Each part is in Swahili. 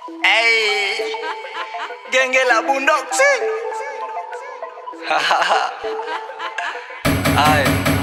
Hey, genge la bundoksi. Ay,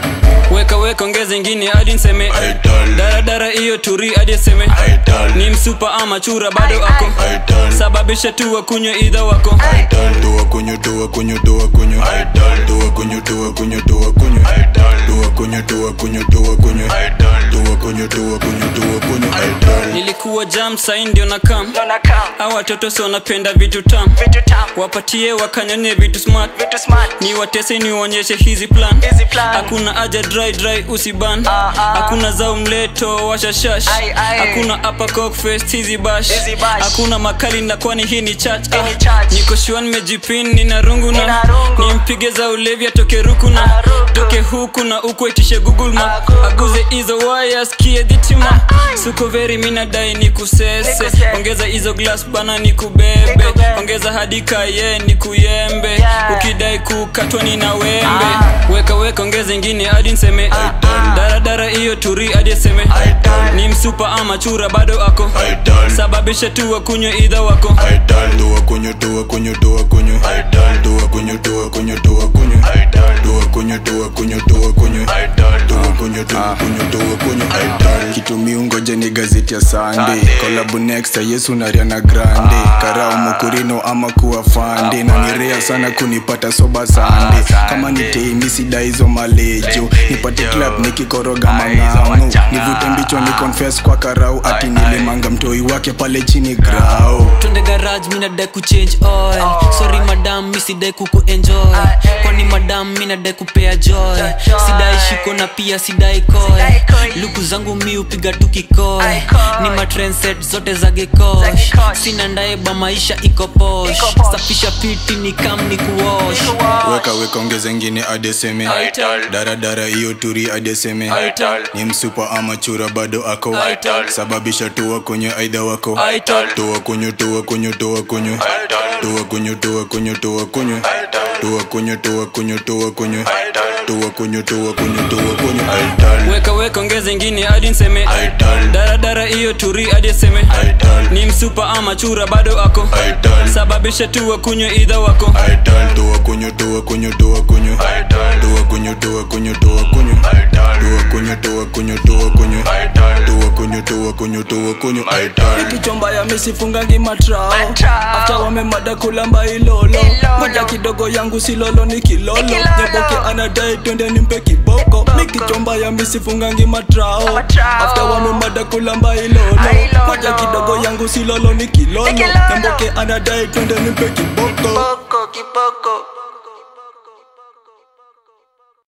weka weka ongeza ingine hadi nseme Idol. daradara hiyo turi hadi aseme Idol. ni msupa ama chura bado ako Idol. sababisha tu wakunywe idha wako Idol. Dua kunyo, dua kunyo, dua kunyo. Idol. Dua kunyo, dua kunyo, dua kunyo. Idol. Dua kunyo, dua kunyo, dua kunyo. Idol. Dua kunyo, dua kunyo, dua kunyo. Idol. nilikuwa jam sai ndio na kam dona kam, au watoto si wanapenda vitu tam vitu tam, wapatie wakanyonye vitu smart vitu smart. ni watese niwaonyeshe hizi plan Hizi plan. hakuna aja dry dry usiban Ah, ah. hakuna zao mleto washashash Ai, ai. hakuna upper cock fest hizi bash Hizi bash. hakuna makali na kwani hii ni church Hii ni church. niko shua nimejipin nina rungu na Nina rungu. nimpige za ulevi atoke ruku na Ah, ruku. toke huku na uku itishe google map Ah, Google. aguze hizo waya skie dhitima suko veri minadai ni kusese Nikusese. ongeza hizo glass bana ni kubebe Nikubebe. ongeza hadi kaye ni kuyembe Yeah. ukidai kukatwa ni na wembe Ah. weka weka ongeza ingine hadi nseme daradara hiyo turi hadi aseme Idol. ni msupa ama chura bado ako Idol. sababisha tu wakunywe idha wako Idol. Dua kunyo, dua kunyo, dua kunyo. Idol. Dua kunyo, dua kunyo, dua kunyo. Idol. Dua kunyo, dua kunyo, dua kunyo. Idol. Dua kunyo, dua kunyo, dua kunyo. Idol. kitu miungoje ni gazeti ya sande kolabu next ya yesu na riana grande karao mokurino ama kuwa fande na ni rea sana kunipata soba sande kama ni teimi sida hizo malejo nipate club nikikoroga mang'amu nivute mbichwa ni confess kwa karau ati nilimanga mtoi wake pale chini grau twende garage minadai kuchange oil sorry madam misidai kuku enjoy kwani madam minadai kupea joy sidai shiko na pia sidai koy Sidai koi. luku zangu mi upiga tu kikoy Ai, koi. ni matrenset zote za gekosh gekosh. sina ndaeba maisha iko posh Iko posh. safisha piti ni kam ni kuosh weka weka ongeza ingine adeseme Idol. daradara hiyo turi adeseme Idol. ni msupa ama chura bado ako Idol. sababisha tuwa kwenye aidha wako Idol. tuwa kunyo tuwa kunyo tuwa kunyo Idol. tuwa kunyo tuwa kunyo tuwa kunyo tuwa kunyo tuwa kunyo tuwa kunyo tuwa kunyo tuwa kunyo tuwa kunyo Idol. weka weka ongeza ingine hadi nseme Idol. daradara hiyo turi hadi aseme Idol. ni msupa ama chura bado ako Idol. sababisha tu wakunywe idha wako Idol. tuwa kunyo tuwa kunyo tuwa kunyo Idol. tuwa kunyo tuwa kunyo tuwa kunyo Idol. tuwa kunyo tuwa kunyo tuwa kunyo Idol. tuwa kunyo tuwa kunyo tuwa kunyo Idol. kichomba ya misifungangi matrao Matrao. afta wamemada kulamba ilolo Ilolo. moja kidogo yangu silolo ni kilolo Kilolo. nyaboke anadai twende nimpe kiboko mi kichomba ya misifungangi matrao Matrao. afta wamemada kulamba ilolo Ilolo. moja kidogo yangu silolo ni kilolo Ni kilolo. nyaboke anadai twende nimpe kiboko Kiboko, kiboko.